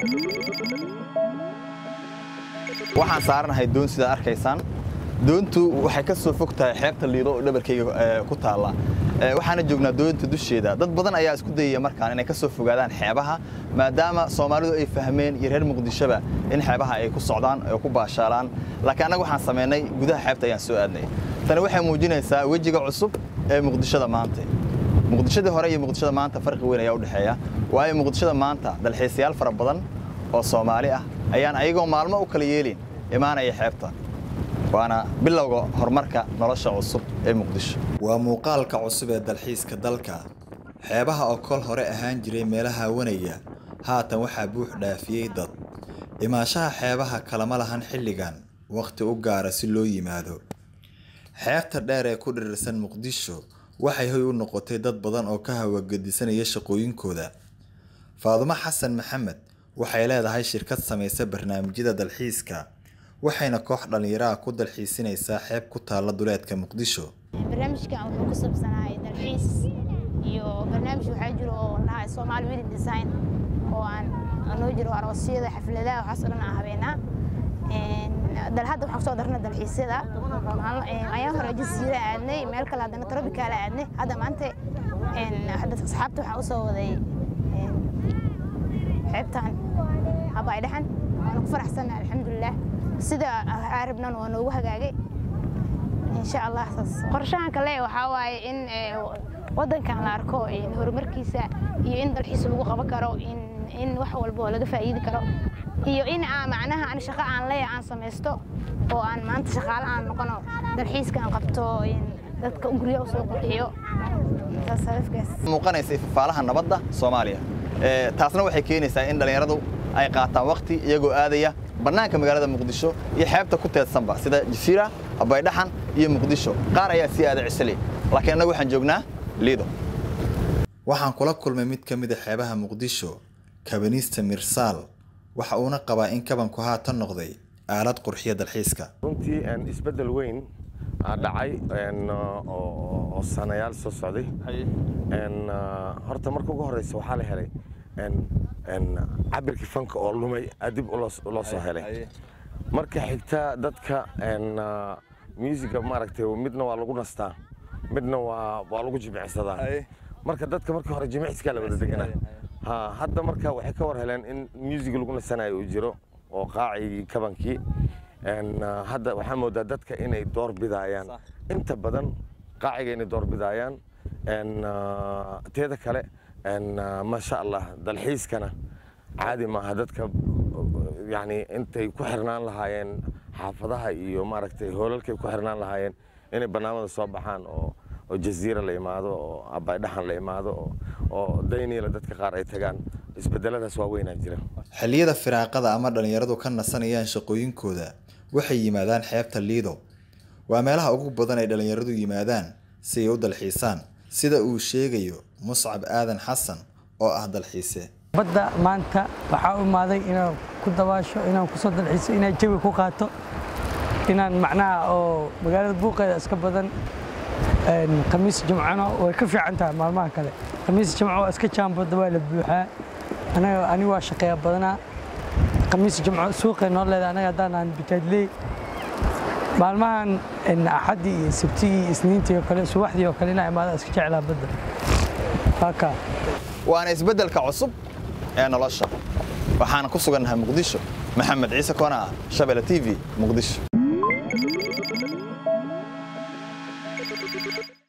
waxaan saaranahay doon sidaad arkaysaan doontu waxay ka soo fog tahay xeebta liido oo dhabarkayga ku taalla waxaana joognaa doonta dusheeda dad badan ayaa isku dayaya markaan inay ka soo fogaadaan xeebaha maadaama soomaalidu ay fahmeen iyo reer muqdishoba in xeebaha ay ku socdaan oo ku baashaalaan laakiin annaga waxaan samaynay gudaha xeebta ayaan soo aadnay tani waxay muujinaysaa wejiga cusub ee muqdishada maanta muqdishadii hore iyo muqdishada maanta farqi weyn ayaa u dhexeeya waayo muqdishada maanta dalxiisayaal fara badan oo soomaali ah ayaan ayagoo maalmo u kala yeelin imaanaya xeebta waana bilowga horumarka nolosha cusub ee muqdisho waa muuqaalka cusub ee dalxiiska dalka xeebaha oo kol hore ahaan jiray meelaha wanaya haatan waxaa buux dhaafiyey dad imaashaha xeebaha kalama lahan xilligan wakhti u gaara si loo yimaado xeebta dheer ee ku dhirirsan muqdisho waxay hoy u noqotay dad badan oo ka hawagedisanaya shaqooyinkooda faadumo xasan maxamed waxay leedahay shirkad samaysa barnaamijyada dalxiiska waxayna koox dhallinyaraha ku dalxiisinaysaa xeeb ku taalla duleedka muqdisho barnaamijkan wuxuu ku saabsanahay dalxiis iyo barnaamij waxaa jiro oo lahaa Somali Wedding Design oo aan noo jiro aroosyada xafladaha waxaas oo dhan aan habeenaa dal hadda waxaan soo darnay dalxiisyada ayaan hore jasiira aadnay meel kale haddana tropical aadnay hadda maanta hadda asxaabta waxaan usoo waday xeebtan habay dhaxan waana ku faraxsannahay alxamdulilah sida arabnan waa noogu hagaagay insha allah qorshahan kale waxaa waaye in wadankan la arko horumarkiisa iyo in dalxiis lagu qaban karo in wax walba oo laga faa'iidi karo iyo in aan macnaha aan shaqo aan leeyahay aan samaysto oo aan maanta shaqaale aan noqono dalxiiska aan qabto dadka guryo usoo qurxiyo muuqanaysa ifafaalaha nabadda soomaaliya taasna waxay keenaysaa in dhallinyaradu ay qaataan waqti iyagoo aadaya bannaanka magaalada muqdisho iyo xeebta ku teedsanba sida jasiira abaydhaxan iyo muqdisho qaar ayaa sii aada cisali laakiin annagu waxaan joognaa liido waxaan kula kulmay mid ka mid a xeebaha muqdisho kabaniista mirsaal waxa uuna qabaa in kabanku haatan noqday aalad qurxiya dalxiiska runtii isbeddel weyn dhacay oo sanayaal soo socday horta marka ugu horeysa waxaa la helay cabirkii fanka oo lumay dib loo soo helay marka xigta dadka musiga maaragtay midna waa lagu nastaa midna waa lagu jimicsadaa marka dadka markii hore jimicskaa la wada deganaa hadda marka waxay ka war heleen in music lagu nasanayo uu jiro oo qaacigii kabankii hadda waxaa moodaa dadka inay door bidaayaan inta badan qaaciga inay door bidaayaan teeda kale maasha allah dalxiiskana caadi maaha dadka yani intay ku xirnaan lahaayeen xaafadaha iyo maaragtay hoolalkay ku xirnaan lahaayeen inay barnaamada soo baxaan oo oo jaziira la imaado oo abaydhaxan la imaado oo dayniila dadka qaar ay tagaan isbedeladaas waa weynaa jira xilliyada firaaqada ama dhallinyaradu ka nasanayaan shaqooyinkooda waxay yimaadaan xeebta liido waa meelaha ugu badan ay dhallinyaradu yimaadaan si ay u dalxiisaan sida uu sheegayo muscab aadan xasan oo ah dalxiise badda maanta waxaa u imaaday inaan ku dabaasho inaan kusoo dalxiiso inaan jawi ku qaato inaan macnaha oo magaalada buuqeeda iska badan khamiis jimcana way ka fiican tahay maalmaha kale khamiis jimco waa iska jaambada waa la buuxaa anaga aniga waa shaqeeya badanaa khamiis jimco suuqay noo leedahay anaga haddaan aan bitaadley maalmahan axaddii iyo sabtigii iyo isniintii oo kale subaxdii oo kale inaa imaada iska jeclaa badda haka waana isbeddelka cusub ee nolosha waxaana ku sugannahay muqdisho maxamed ciise koona shabele t v muqdisho